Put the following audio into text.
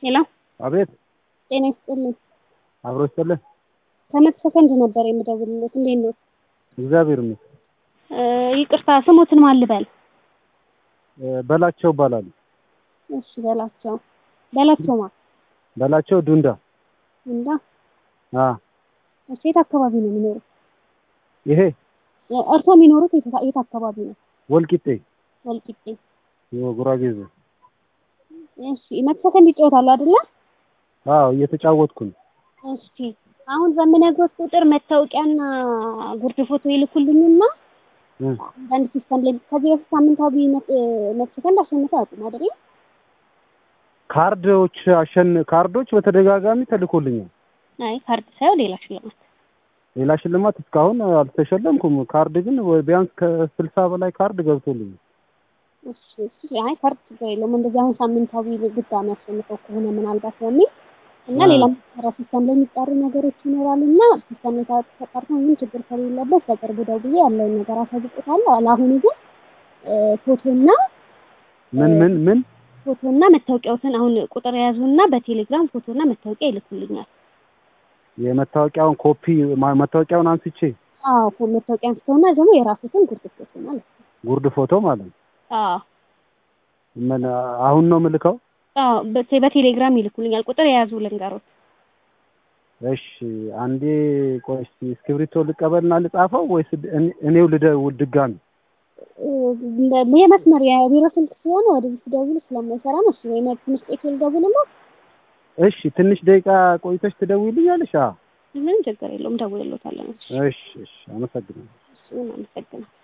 ሄሎ አቤት ጤና ይስጥልኝ። አብሮ ይስጥልን። ከመቶ ሰከንድ ነበር የምደውልለት። እንዴት ነው? እግዚአብሔር ይመስገን። እ ይቅርታ ስሞትን ማን ልበል? እ በላቸው እባላለሁ። እሺ በላቸው በላቸው ማ በላቸው ዱንዳ። እንዳ አ እሺ የት አካባቢ ነው የሚኖሩት? ይሄ እርሶ የሚኖሩት የት የት አካባቢ ነው? ወልቂጤ ወልቂጤ። ጉራጌ ዞን። እሺ መቶ ሰከንድ ይጫወታሉ አይደለ? አዎ እየተጫወትኩ ነው። እሺ አሁን በምነግሮት ቁጥር መታወቂያና ጉርድ ፎቶ ይልኩልኝና እ አንዳንድ ሲስተም ላይ ከዚህ በፊት ሳምንታዊ መቶ ሰከንድ አሸንፈው አያውቁም አይደል? ካርዶች አሸን ካርዶች በተደጋጋሚ ተልኮልኛል። አይ ካርድ ሳይሆን ሌላ ሽልማት። ሌላ ሽልማት እስካሁን አልተሸለምኩም። ካርድ ግን ቢያንስ ከስልሳ በላይ ካርድ ገብቶልኛል። እሺ እሺ አይ ካርድ ችግር የለውም። እንደዚህ አሁን ሳምንታዊ ድጋሚ አሸንፈው ከሆነ ምናልባት በሚል እና አ ሌላም ሰራ ሲስተም ላይ የሚጣሩ ነገሮች ይኖራሉ እና ሲስተም ላይ ተጣርቶ ምንም ችግር ከሌለበት በቅርቡ ደውዬ ያለውን ነገር አሳውቅዎታለሁ። ለአሁኑ ግን እ ፎቶና ምን ምን ምን ፎቶና መታወቂያዎትን አሁን ቁጥር የያዙና በቴሌግራም ፎቶና መታወቂያ ይልኩልኛል። የመታወቂያውን ኮፒ ማ- መታወቂያውን አንስቼ አዎ ፎ መታወቂያ አንስተውና ደግሞ የራሱትን ጉርድ ፎቶ ማለት ነው። ጉርድ ፎቶ ማለት ነው። አዎ ምን አሁን ነው የምልከው? አዎ በቴ በቴሌግራም ይልኩልኛል። ቁጥር የያዙ ልንገሮት። እሺ አንዴ ቆይ እስኪ እስክሪብቶ ልቀበልና ልጻፈው ወይስ እኔ- እኔው ልደውል ድጋሚ? እ የመስመር የቢሮ ስልክ ስለሆነ ወደዚህ ሲደውሉ ስለማይሰራ ነው። እሱ ወይ ትንሽ ቆይቶ ልደውልልዎት? እሺ ትንሽ ደቂቃ ቆይተሽ ትደውይልኛለሽ? አዎ ምንም ችግር የለውም። ደውልልዎታለሁ። እሺ እሺ እሺ አመሰግናለሁ። እሺ አመሰግናለሁ።